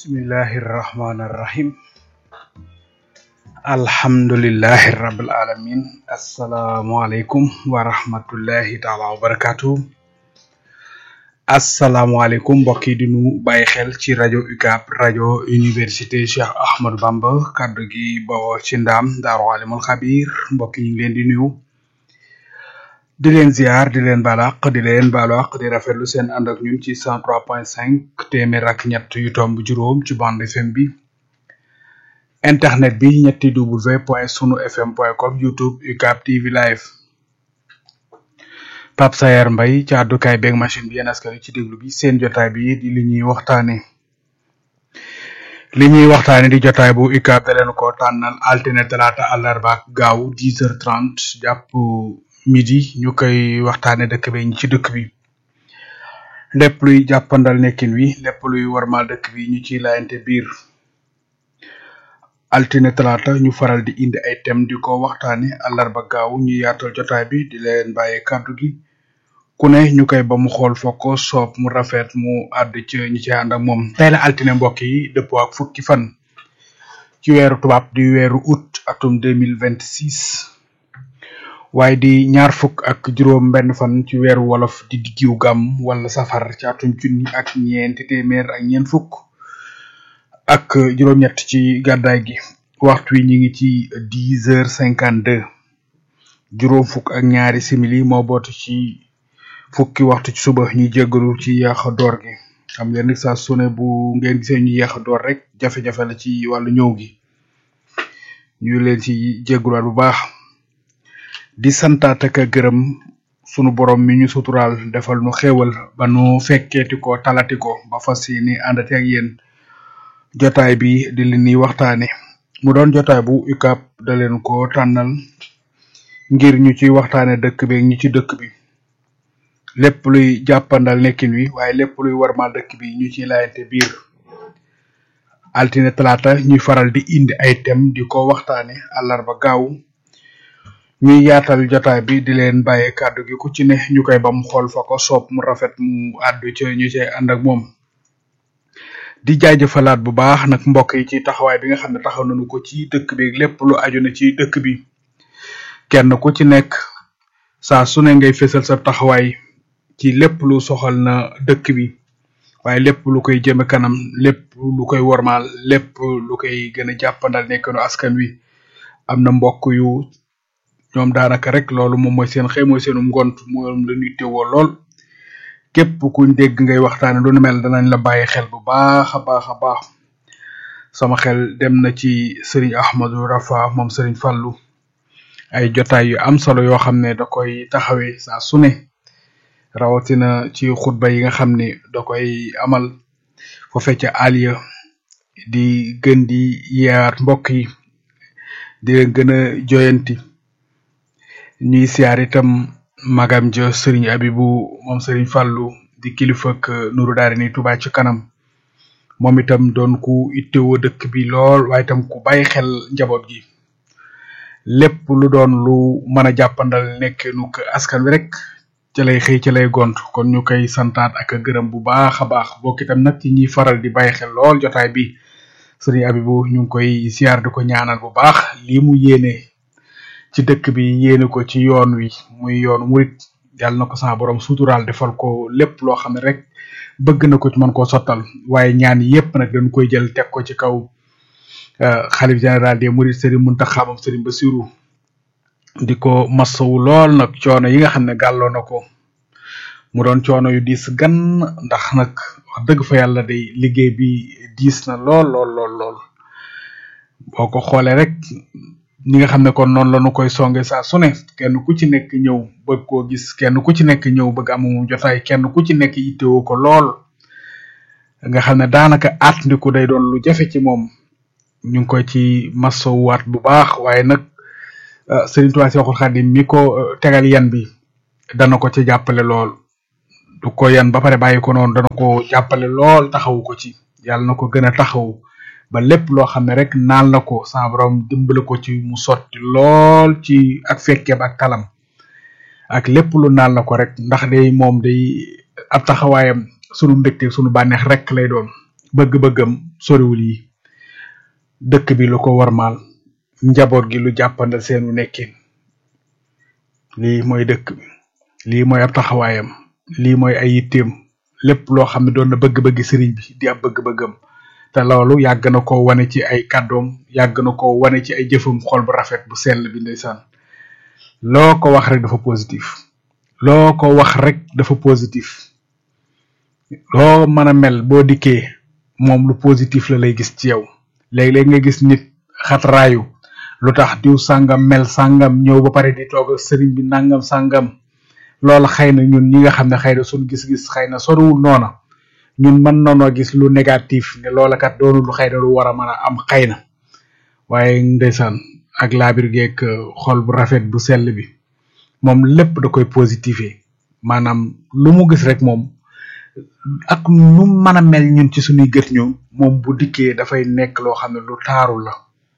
bismillahi irrahmani irrahim alhamdulillahi rabbil alamin assalaamualeykum wa rahmatullahi taala wa barakatuh asalaamaaleykum mbokk yi di nu bàyyi xel ci rajo UCAB rajo université Cheikh Ahmadou Bamba kaddu gi bawoo ci ndaam daaru alimul xabir mbokk yi ñu ngi leen di nuyu di leen ziar di leen balaq di leen balaq di rafetlu seen ànd ak ñun ci cent trois point cinq téeméer ak ñett yu tomb juróom ci bande FM bi internet bi ñetti w point sunu fm point com youtube UCAB TV live Pape Sayer Mbaye ci àddukaay beeg machine bi yéen askan wi ci déglu bi seen jotaay bi di li ñuy waxtaane li ñuy waxtaane di jotaay bu UCAB da leen ko tànnal altine talaata àllarba ak gaaw dix heures trente jàpp midi ñu koy waxtaane dëkk bi ñi ci dëkk bi lépp luy jàppandal nekkin wi lépp luy warmal dëkk bi ñu ciy laayante biir altine talaata ñu faral di indi ay thème di ko waxtaane àllarba gaaw ñu yaatal jotaay bi di leen bàyyi kàddu gi ku ne ñu koy ba mu xool foo ko soob mu rafet mu àdd ci ñi ci ànd ak moom tey la altine mbokk yi dëppoo ak fukki fan ci weeru tubaab di weeru août atum deux mille vingt six waaye di ñaar fukk ak juróom benn fan ci weeru wolof di diggiw gàmm wala safar ci atum junni ak ñeenti téeméer ak ñeent fukk ak juróom-ñett ci gàddaay gi waxtu wi ñu ngi ci dix heures cinquante deux juróom fukk ak ñaari simili moo bootu ci fukki waxtu ci suba ñuy jéggalu ci yàq door gi xam ngeen ni saa su ne bu ngeen gisee ñu yàq door rek jafe-jafe la ci wàllu ñëw gi ñu leen ci jégguluwaat bu baax di santaat ak a gërëm sunu borom mi ñu suturaal defal nu xéewal ba nu fekkeeti ko talati ko ba fas yéene àndati ak yéen jotaay bi di li ñuy waxtaane mu doon jotaay bu UCAB da leen ko tànnal ngir ñu ci waxtaane dëkk bi ñi ci dëkk bi lépp luy jàppandal nekkin wi waaye lépp luy warmal dëkk bi ñu ci laayante biir altine talaata ñuy faral di indi ay thème di ko waxtaane àllarba gaaw ñuy yaatal jotaay bi di leen bàyyee kàddu gi ku ci ne ñu koy bam xool fa ko soob mu rafet mu àddu ci ñu cay ànd ak moom di jaajëfalaat bu baax nag mbokk yi ci taxawaay bi nga xam ne taxaw nañu ko ci dëkk bi lépp lu aju na ci dëkk bi kenn ku ci nekk saa su ne ngay fésal sa taxawaay ci lépp lu soxal na dëkk bi waaye lépp lu koy jëme kanam lépp lu koy wormaal lépp lu koy gën a jàppandal nekkanu askan wi am na mbokk yu ñoom daanaka rek loolu moom mooy seen xëy mooy seenu ngont moom la ñuy teewoo lool képp kuñ dégg ngay waxtaane lu nu mel danañ la bàyyi xel bu baax a baax a baax sama xel dem na ci sëriñ Ahmadou Rafa moom sëriñ Fàllu ay jotaay yu am solo yoo xam ne da koy taxawee saa su ne rawatina ci xutba yi nga xam ne da koy amal foofee ca aliya di gën di yeewaat mbokk yi di leen gën a joyanti ñuy siyaar itam magam ja sëriñ abibu moom sëriñ fàllu di kilifa ak nuru daari ni Touba ci kanam moom itam doon ku ittewoo dëkk bi lool waaye itam ku bàyyi xel njaboot gi lépp lu doon lu mën a jàppandal nekk nu ko askan wi rek ca lay xëy ca lay gont kon ñu koy santaat ak a gërëm bu baax a baax bokk itam nag ci ñiy faral di bàyyi xel lool jotaay bi sëriñ abibu ñu ngi koy siyaar di ko ñaanal bu baax lii mu yéene ci dëkk bi yéene ko ci yoon wi muy yoonu murit yàlla na ko sama borom suturaal defal ko lépp loo xam ne rek bëgg na ko ci mën koo sottal waaye ñaan yépp nag dañ koy jël teg ko ci kaw xalif général des mourides Serigne Mountakha moom Serigne Bassirou di ko masawu lool nag coono yi nga xam ne gàlloo na ko mu doon coono yu diis gan ndax nag wax dëgg fa yàlla day liggéey bi diis na lool lool lool lool boo ko xoolee rek ñi nga xam ne kon noonu la ñu koy songe saa su ne kenn ku ci nekk ñëw bëgg koo gis kenn ku ci nekk ñëw bëgg amu jotaay kenn ku ci nekk yittewoo ko lool nga xam ne daanaka at ndiku day doon lu jafe ci moom ñu ngi koy ci masowuwaat bu baax waaye nag Sëriñ Tuubaa Seexul Xaadim mi ko tegal yan bi dana ko ci jàppale lool du ko yan ba pare bàyyi ko noonu dana ko jàppale lool taxawu ko ci yàlla na ko gën a taxaw ba lépp loo xam ne rek naan la ko sa borom dimbale ko ci mu sotti lool ci ak fekkeem ak talam ak lépp lu naan la ko rek ndax day moom day ab taxawaayam sunu mbégte sunu bànneex rek lay doon bëgg-bëggam soriwul yi dëkk bi lu ko warmaal njaboot gi lu jàppandal seenu nekkin lii mooy dëkk bi lii mooy ab taxawaayam lii mooy ay yitteem lépp loo xam ne doon na bëgg-bëgg sëriñ bi di ab bëgg-bëggam te loolu yàgg na ko wane ci ay kàddoom yàgg na ko wane ci ay jëfam xol bu rafet bu sell bi ndeysaan loo ko wax rek dafa positif loo ko wax rek dafa positif loo mën a mel boo dikkee moom lu positif la lay gis ci yow léeg-léeg nga gis nit xatraayu lu tax diw sàngam mel sàngam ñëw ba pare di toog ak sëriñ bi nangam sàngam loola xëy na ñun ñi nga xam ne xëy na suñ gis-gis xëy na soriwul noona ñun mën nanoo gis lu négatif ne loola kat doonu lu xëy na lu war a mën a am xëy na waaye ndeysaan ak laabir geeg xol bu rafet bu sell bi moom lépp da koy positifé maanaam lu mu gis rek moom ak nu mën a mel ñun ci suñuy gët ñu moom bu dikkee dafay nekk loo xam ne lu taaru la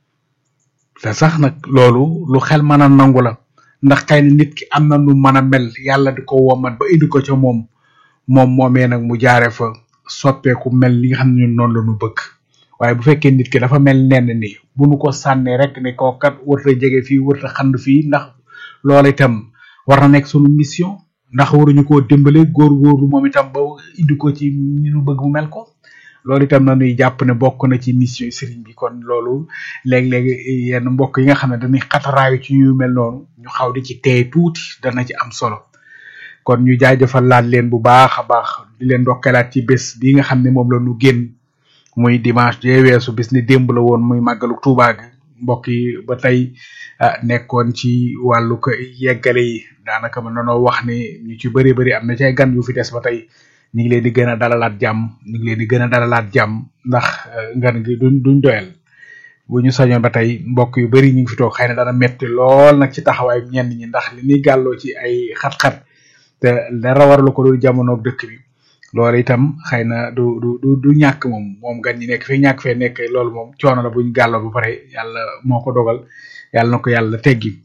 te sax nag loolu lu xel mën a nangu la ndax xëy na nit ki am na nu mën a mel yàlla di ko womat ba indi ko ca moom moom moomee nag mu jaare fa soppeeku mel li nga xam ne ñun noonu la ñu bëgg waaye bu fekkee nit ki dafa mel nenn ni bu nu ko sànnee rek ne koo kat wërta jege fii wërta xand fii ndax loola itam war na nekk sunu mission ndax waruñu koo dimbale góor-góorlu moom itam ba indi ko ci ni nu bëgg mu mel ko loolu itam na nuy jàpp ne bokk na ci mission sëriñ bi kon loolu léeg-léeg yenn mbokk yi nga xam ne dañuy xataraayu ci ñu mel noonu ñu xaw di ci teey tuuti dana ci am solo kon ñu jaajëfal laat leen bu baax a baax di leen ndokkalaat ci bés bi nga xam ne moom la ñu génn muy dimanche jee weesu bis ni démb la woon muy màggalu Tuubaa gi mbokk yi ba tey nekkoon ci wàllu ko yeggale yi daanaka mën nanoo wax ni ñu ci bëri bëri am na ci ay gan yu fi des ba tey ñu ngi leen di gën a dalalaat jàmm ñu ngi leen di gën a dalalaat jàmm ndax ngan gi duñ duñ doyal bu ñu sañoon ba tey mbokk yu bëri ñu ngi fi toog xëy na dana metti lool nag ci taxawaay ñenn ñi ndax li ñuy gàlloo ci ay xat-xat te dara waralu ko dul jamonoog dëkk bi loolu itam xëy na du du du du ñàkk moom moom gan ñi nekk fii ñàkk fee nekk loolu moom coono la buñ gàlloo ba pare yàlla moo ko dogal yàlla na ko yàlla teggi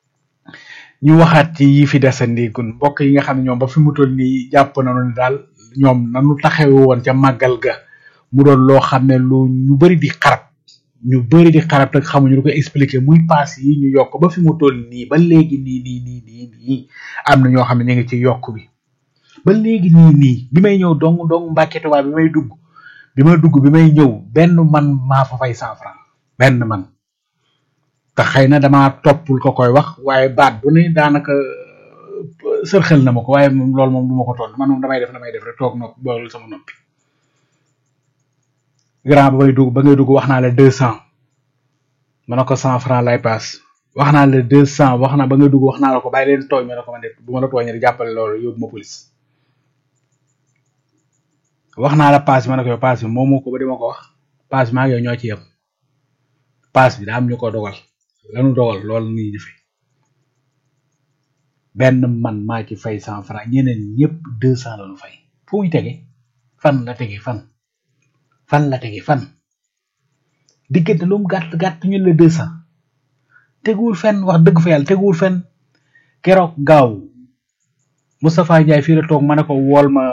ñu waxaat ci yi fi desandi kun mbokk yi nga xam ne ñoom ba fi mu toll nii jàpp nañu ne daal ñoom nanu taxawe woon ca màggal ga mu doon loo xam ne lu ñu bëri di xarab ñu bëri di xarab te xamuñu lu ko expliquer muy paas yi ñu yokk ba fi mu toll nii ba léegi nii nii nii nii nii am na ñoo xam ne ñu ngi ci yokk bi ba léegi nii nii bi may ñëw dong dong Mbàkke Tuubaa bi may dugg bi may dugg bi may ñëw benn man maa fa fay cent franc benn man te xëy na damaa toppul ko koy wax waaye baat bu ne daanaka sërxel na ma ko waaye moom loolu moom du ma ko toll man moom damay def damay def rek toog nopp boolul sama noppi grand ba may dugg ba ngay dugg wax naa la deux cent ma ne ko cent franc lay paas wax naa la deux cent wax naa ba ngay dugg wax naa la ko bàyyi leen tooñ ma ne ko man de bu ma la tooñee jàppale loolu yóbbu ma police wax naa la paas bi ma ne ko yow paas bi moom moo ko ba di ma ko wax paas bi maa ngi yow ñoo ci yem paas bi daa am ñu ko dogal lanu dogal loolu nii di fi benn man maa ci fay cent franc ñeneen ñëpp deux cent la ñu fay fu muy tege fan la tege fan fan la tege fan diggante lu mu gàtt gàtt ñu la deux cent teguwul fenn wax dëgg fa yàlla teguwul fenn keroog gaaw Moustapha Ndiaye fii la toog ma ne ko wool ma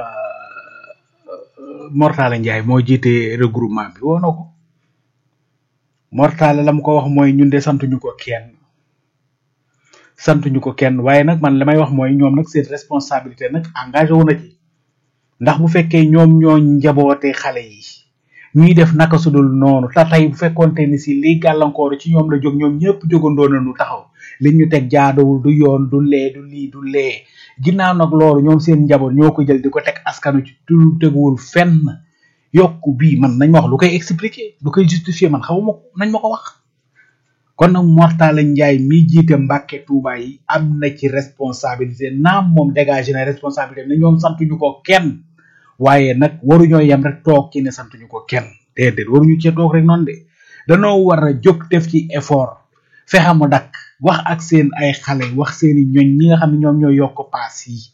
Mortala Ndiaye moo jiite regroupement bi woo na ko Mortala la mu ko wax mooy ñun de santuñu ko kenn santuñu ko kenn waaye nag man li may wax mooy ñoom nag seen responsabilité nag engagé wu na ci ndax bu fekkee ñoom ñoo njaboote xale yi ñuy def naka sudul noonu te tey bu fekkonte ni si lii gàllankoor ci ñoom la jóg ñoom ñëpp jógandoo nañu taxaw li ñu teg jaadowul du yoon du lee du lii du lee ginnaaw nag loolu ñoom seen njaboot ñoo ko jël di ko teg askanu ci du teguwul fenn yokku bii man nañ ma wax lu koy expliquer lu koy justifier man xamuma ko nañ ma ko wax kon nag Mortala Njaay mi jiite Mbàkke Tuuba yi am na ci responsabilité naam moom dégagé na responsabilité ne ñoom santuñu ko kenn waaye nag waruñoo yem rek toog ci ne santuñu ko kenn déedéet waruñu cee toog rek noonu de danoo war a jóg def ci effort fexe mu dakk wax ak seen ay xale wax seeni ñoñ ñi nga xam ne ñoom ñoo yokk paas yi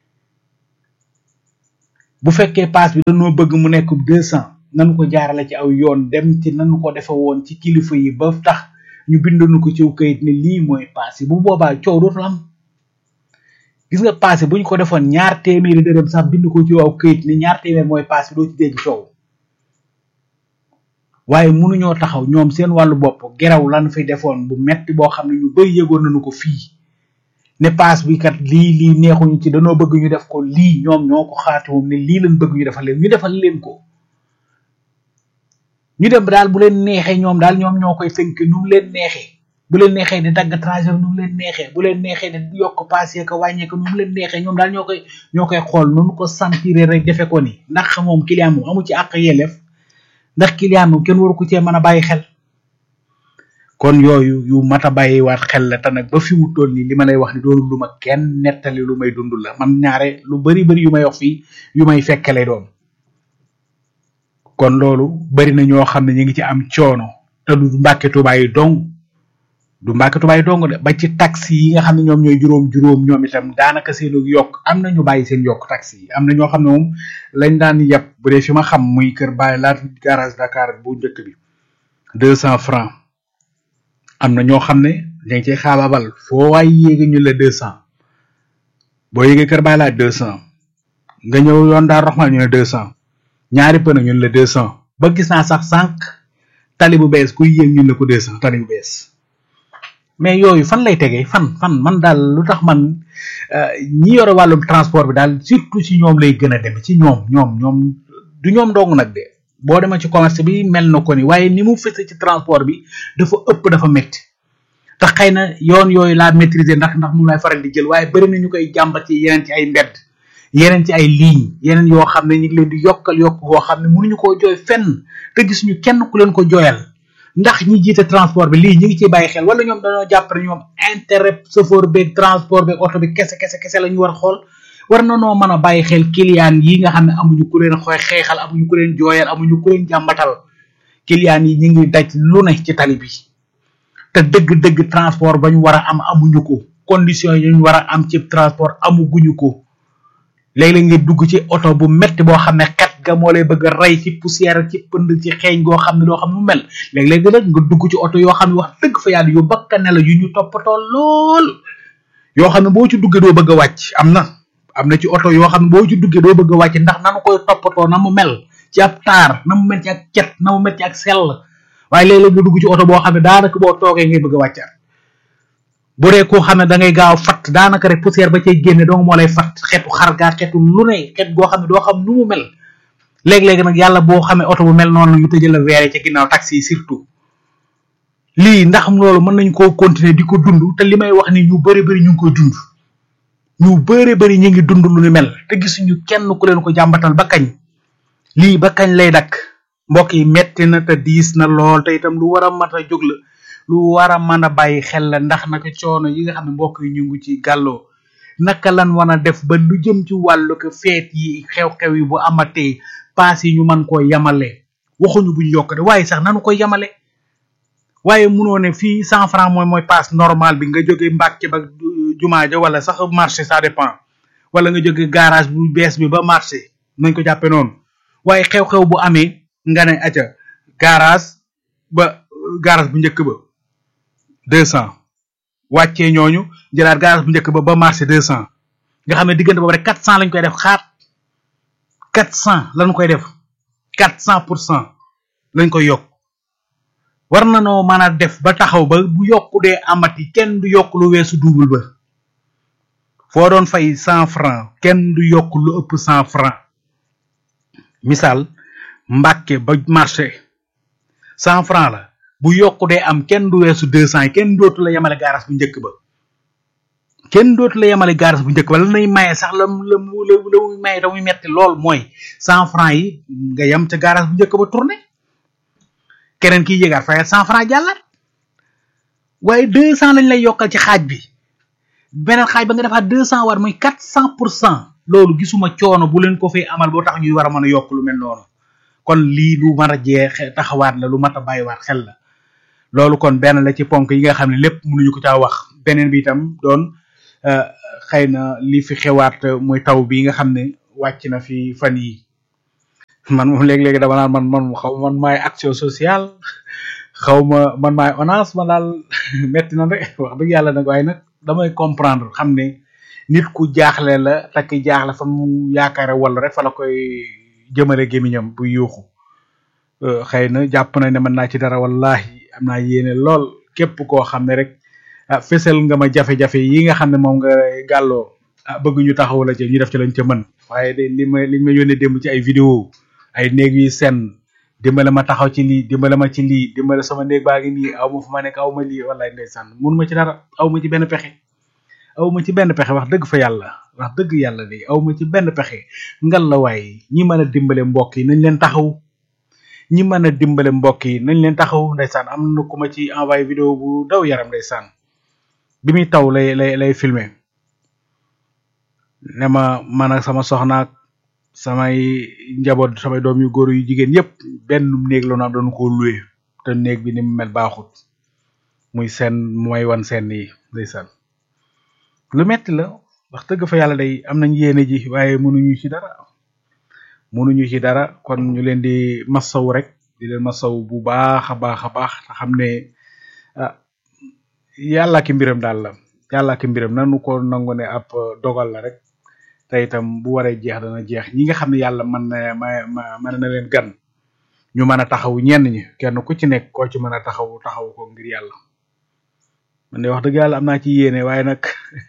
bu fekkee paas bi dañoo bëgg mu nekk deux cent nanu ko jaarale ci aw yoon dem ci nanu ko defe woon ci kilifa yi ba tax ñu bindanu ko ci kayit ne lii mooy paas yi bu boobaa coow dootul am gis nga paas yi bu ñu ko defoon ñaar téeméeri dërëm sax bind ko ci aw kayit ne ñaar téeméer mooy paas bi doo ci dégg coow waaye mënuñoo taxaw ñoom seen wàllu bopp geraw lan fi defoon bu metti boo xam ne ñu bëri yëgoon nañu ko fii ne paas bi kat lii lii neexuñu ci danoo bëgg ñu def ko lii ñoom ñoo ko xaati moom ne lii lañ bëgg ñu defal leen ñu defal leen ko ñu dem daal bu leen neexee ñoom daal ñoom ñoo koy tënk nu mu leen neexee bu leen neexee di dagg trajet nu mu leen neexee bu leen neexee di yokk paas yeeg wàññeeku nu mu leen neexee ñoom daal ñoo koy ñoo koy xool nu ko sentir rek defe ko ni ndax moom client moom amu ci àq yelleef ndax client moom kenn waru ko cee mën a bàyyi xel kon yooyu yu mat a bàyyiwaat xel la te nag ba fi mu toll nii li ma lay wax ni doonu lu ma kenn nettali lu may dund la man ñaare lu bari bari yu may wax fii yu may fekke lay doon kon loolu bari na ñoo xam ne ñu ngi ci am coono te du Mbàkke Tuubaa yi dong du Mbàkke Tuubaa yi dong de ba ci taxi yi nga xam ne ñoom ñooy juróom-juróom ñoom itam daanaka seenu yokk am na ñu bàyyi seen yokk taxi yi am na ñoo xam ne moom lañ daan yeb bu dee fi ma xam muy kër bàyyi laat garage Dakar bu njëkk bi deux cent francs am na ñoo xam ne dañ cey xaabaabal foo waay yéegi ñu la deux cent boo yéegee kër bàyyi laat deux cent nga ñëw yoon daal roxmal ñu ne deux cent ñaari pëna ñun la deux cent ba gis naa sax sànq tali bu bees kuy yéeg ñun la ko deux cent tali bu bees mais yooyu fan lay tegee fan fan man daal lu tax man ñi yore wàllum transport bi daal surtout ci ñoom lay gën a dem ci ñoom ñoom ñoom du ñoom dong nag de boo demee ci commerce bi mel na ko ni waaye ni mu fëse ci transport bi dafa ëpp dafa métti te xëy na yoon yooyu laa maîtriser ndax ndax mu lay faral di jël waaye bëri na ñu koy jàmbat ci yeneen ci ay mbedd yeneen ci ay ligne yeneen yoo xam ne ñu ngi leen di yokkal yokk boo xam ne mënuñu koo jooy fenn te gis ñu kenn ku leen ko jooyal ndax ñi jiite transport bi lii ñu ngi ciy bàyyi xel wala ñoom dañoo jàpp ne ñoom intérêt chauffeur beeg transport beeg oto bi kese kese kese la ñu war a xool war na noo mën a bàyyi xel client yi nga xam ne amuñu ku leen xooy xeexal amuñu ku leen jooyal amuñu ku leen jàmbatal client yi ñu ngi daj lu ne ci tali bi te dëgg-dëgg transport ba ñu war a am amuñu ko condition yi ñu war a am ci transport amuguñu ko léeg-léeg nga dugg ci oto bu metti boo xam ne xet ga moo lay bëgg a rey ci poussière ci pënd ci xeeñ goo xam ne doo xam nu mel léeg-léeg nag nga dugg ci oto yoo xam ne wax dëgg fa yàlla yu bakkane la yu ñu toppatoo lool yoo xam ne boo ci duggee doo bëgg a wàcc am na am na ci oto yoo xam ne boo ci duggee doo bëgg a wàcc ndax nanu koy toppatoo na mu mel ci ab taar na mu mel ci ak cet na mu mel ci ak sell waaye léeg-léeg nga dugg ci oto boo xam ne daanaka boo toogee ngay bëgg a wàccaat bu dee koo xam ne da ngay gaaw fatt daanaka rek poussière ba cay génne dong moo lay fatt xetu xargaa xetu lu ne xet goo xam ne doo xam nu mu mel léeg-léeg nag yàlla boo xamee oto bu mel noonu ñu tëjal la weere ca ginnaaw taxi yi surtout lii ndax loolu mën nañ koo continuer di ko dund te li may wax ni ñu bëri bëri ñu ngi koy dund ñu bëri bëri ñu ngi dund lu ni mel te gisuñu kenn ku leen ko jàmbatal ba kañ lii ba kañ lay dakk mbokk yi metti na te diis na lool te itam lu war a mat a jóg la lu war a mën a bàyyi xel la ndax naka coono yi nga xam ne mbokk yi ñu ngi ci gàlloo naka lan wan a def ba lu jëm ci wàllu ko feet yi xew-xew yi bu amatee paas yi ñu mën koo yamale waxuñu buñ yokk de waaye sax nanu koy yamale waaye munoo ne fii cent franc mooy mooy paas normal bi nga jóge Mbàkke ba jumaa ja wala sax marché ça dépend wala nga jóge garage bu bees bi ba marché nañ ko jàppe noonu waaye xew-xew bu amee nga ne aca garage ba garage bu njëkk ba deux cent wàccee ñooñu jëlaat garage bu njëkk ba ba marché deux cent nga xam ne diggante boobu rek quatre cent lañ koy def xaat quatre cent lañ koy def quatre cent pour cent lañ koy yokk war na noo mën a def ba taxaw ba bu yokku dee amati kenn du yokk lu weesu double ba foo doon fay cent franc kenn du yokk lu ëpp cent franc misaal mbàkke ba marché cent franc la bu yokku dee am kenn du weesu deux cent yi kenn dootu la yemale garas bu njëkk ba kenn dootu la yemale garas bu njëkk ba la nay maye sax la la mu la muy maye tamuy metti lool mooy cent franc yi nga yem ca garas bu njëkk ba tourné keneen kiy yéegaat fayal cent franc jàllaat waaye deux cent lañ lay yokkal ci xaaj bi beneen xaaj ba nga defaat deux cent war muy quatre cent pour cent loolu gisuma coono bu leen ko fay amal boo tax ñuy war a mën a yokk lu mel noonu kon lii lu mën a jeex taxawaat la lu mat a bàyyiwaat xel la loolu kon benn la ci ponk yi nga xam ne lépp mënuñu ko caa wax beneen bi itam doon xëy na li fi xewaat muy taw bi nga xam ne wàcc na fi fan yi man moom léegi-léegi dama naan man man xaw man maay action sociale xaw ma man maay ONAS man daal metti na rek wax dëgg yàlla nag waaye nag damay comprendre xam ne nit ku jaaxle la takk jaaxle fa mu yaakaare wala rek fa la koy jëmale gémiñam bu yuuxu xëy na jàpp na ne mën naa ci dara wallahi am naa yéene lool képp koo xam ne rek ah fésal nga ma jafe-jafe yi nga xam ne moom nga gàlloo ah bëgg ñu taxaw la ci ñu def ci lañ ca mën waaye de li ma liñ ma yónnee démb ci ay vidéo ay néeg yu sen dimbale ma taxaw ci lii dimbale ma ci lii dimbale sama néeg baa ngi nii aw ma fu ma nekk aw ma lii wallahi ndeysaan mun ma ci dara aw ma ci benn pexe aw ma ci benn pexe wax dëgg fa yàlla wax dëgg yàlla de aw ma ci benn pexe ngal la waay ñi mën a dimbale mbokk yi nañ leen taxaw ñi mën a dimbale mbokk yi nañ leen taxaw ndeysaan am na ku ma ci envoyé vidéo bu daw yaram ndeysaan bi muy taw lay lay lay filmer ne ma man ak sama soxnaak samay njaboot samay doom yu góor yu jigéen yépp benn néeg la ñu am dañu ko loué te néeg bi ni mu mel baaxut muy seen mooy wan seen yi ndeysaan lu metti la wax dëgg fa yàlla day am nañ yéene ji waaye mënuñu ci dara mënuñu ci dara kon ñu leen di massaw rek di leen massaw bu baax a baax a baax te xam ne ah yàlla ki mbiram daal la yàlla ki mbiram nanu ko nangu ne ab dogal la rek te itam bu waree jeex dana jeex ñi nga xam ne yàlla mën na ma mën na leen gan ñu mën a taxaw ñenn ñi kenn ku ci nekk koo ci mën a taxaw taxaw ko ngir yàlla man de wax dëgg yàlla am naa ci yéene waaye nag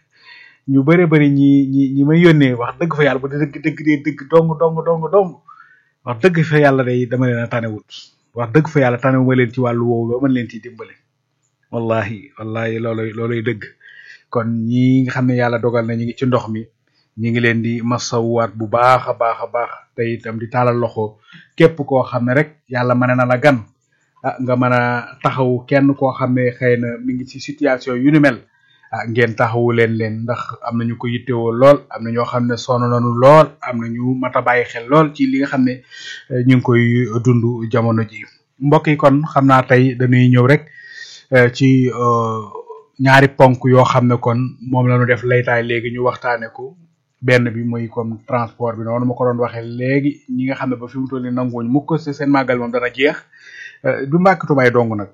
ñu bëre bëri ñi ñi ñi may yónnee wax dëgg fa yàlla bu dee dëgg dëgg dee dëgg dong dong dong dong wax dëgg fa yàlla day dama leen a tanewut wax dëgg fa yàlla tanewu ma leen ci wàllu woowu ba mën leen ci dimbale wallahi wallahi looloy looloy dëgg kon ñi nga xam ne yàlla dogal na ñi ngi ci ndox mi ñi ngi leen di masawuwaat bu baax a baax a baax te itam di taalal loxo képp koo xam ne rek yàlla mën na la gan ah nga mën a taxaw kenn koo xam ne xëy na mi ngi ci situation yu ni mel ah ngeen taxawu leen leen ndax am na ñu ko yittewoo lool am na ñoo xam ne sonn nañu lool am na ñu mat a bàyyi xel lool ci li nga xam ne ñu ngi koy dund jamono ji mbokk yi kon xam naa tey dañuy ñëw rek ci ñaari ponk yoo xam ne kon moom la ñu def laytaay léegi ñu waxtaane ko benn bi muy comme transport bi noonu ma ko doon waxee léegi ñi nga xam ne ba fi mu toll nii nanguwuñ mukk si seen màggal moom dana jeex du mbàkk tubaay dong nag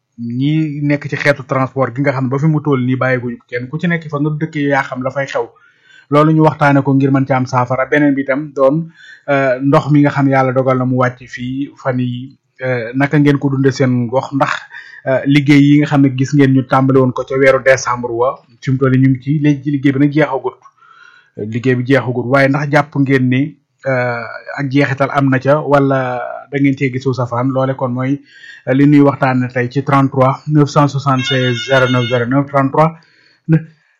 ñi nekk ci xeetu transport gi nga xam ne ba fi mu toll nii bàyyiguñ ko kenn ku ci nekk fa nga dëkk yaa xam dafay xew loolu ñu waxtaane ko ngir mën ci am saafara beneen bi itam doon ndox mi nga xam yàlla dogal na mu wàcc fii fan yi naka ngeen ko dunde seen gox ndax liggéey yi nga xam ne gis ngeen ñu tàmbali woon ko ca weeru décembre wa fi mu toll nii ñu ngi ci léegi ci liggéey bi nag jeexagut liggéey bi jeexagut waaye ndax jàpp ngeen ni ak jeexital am na ca wala da ngeen cee gisu safaan loole kon mooy li ñuy waxtaane tey ci 33 976 09 09 33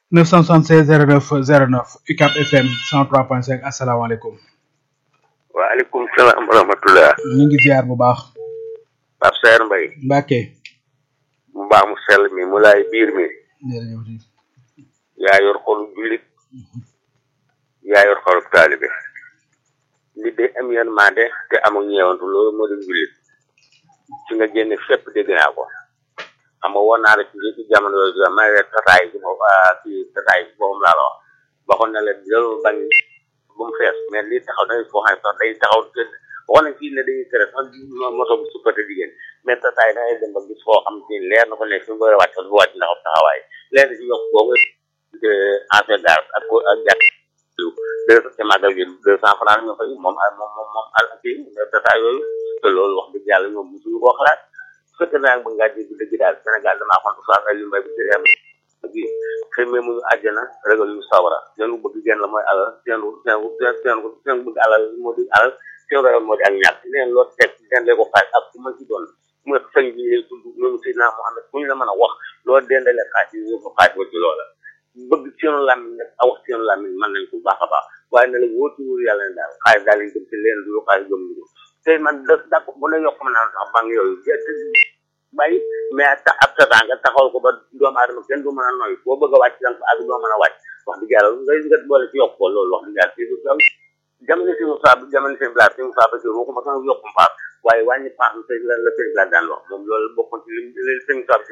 976 09 09 UCAB FM 103.5 asalaamaaleykum. waaleykum salaam wa rahmatullah. ñu ngi ziar bu baax. Pape Saer Mbaye. Mbacke. mu baax mu sell mi mu laay biir mi. jërëjëf. yaa yor xolu jullit. yaa yor xolu taalibe. nit day am yërmande te amul ñeewantu loolu moo di jullit. ci nga génne fépp dégg naa ko. xam nga woon naa la ci ci jamono yooyu ma ne tataay ci moom ci tataay ci boobu laa la wax. waxoon na la loolu bañ bu mu fees mais lii taxaw dañuy foo xam ne sax day taxaw waxoon nañ fii ne dañuy tere sax moto bu suppate jigéen mais tataay da ngay dem ba gis foo xam ne leer na ko ne fi mu war a wàcc bu wàcc ndax taxawaay leer na ci yokk boobu affaire daal ak ko ak jàkk deux ci màggal gi deux cent francs nga fay moom moom moom moom al kii tataay yooyu te loolu wax dëgg yàlla ñoom musuñu koo xalaat su fekkee nag ba ngaa dégg dëgg daal Sénégal damaa xoon Oustaz Aliou Mbaye bi ci reer gi xëymee muñu àjjana ragal ñu sawara seen bëgg genn la mooy alal seen seen seen seen bëgg alal moo di alal seen ragal moo di ak ñàkk neen loo teg seen lee ko xaaj ak ku ma ci doon mu sëñ bi lay dund loolu Seydina Mohamed fu ñu la mën a wax loo dendale xaaj yi ñu ko xaaj wa ci loola bëgg seenu làmmiñ nag a wax seenu làmmiñ mën nañ ko baax a baax waaye ne la wóotu wóor yàlla ne daal xaaj daal lañ dem ci leen du xaaj gëm ñu tey man da dak bu ne yokk ma naan sax banque yooyu bàyyi mais ta ab tata nga taxawal ko ba doomu aadama kenn du mën a noy boo bëgg a wàcc danga ko ak doo mën a wàcc wax dëgg yàlla ngay nga boole ci yokk ko loolu wax dëgg yàlla si jamono si mu saa jamono si blaat si mu saa ba si waxuma sax yokkum paas waaye wàññi paas la la sëñ blaat daan wax moom loolu bokkoon ci li li sëñ saa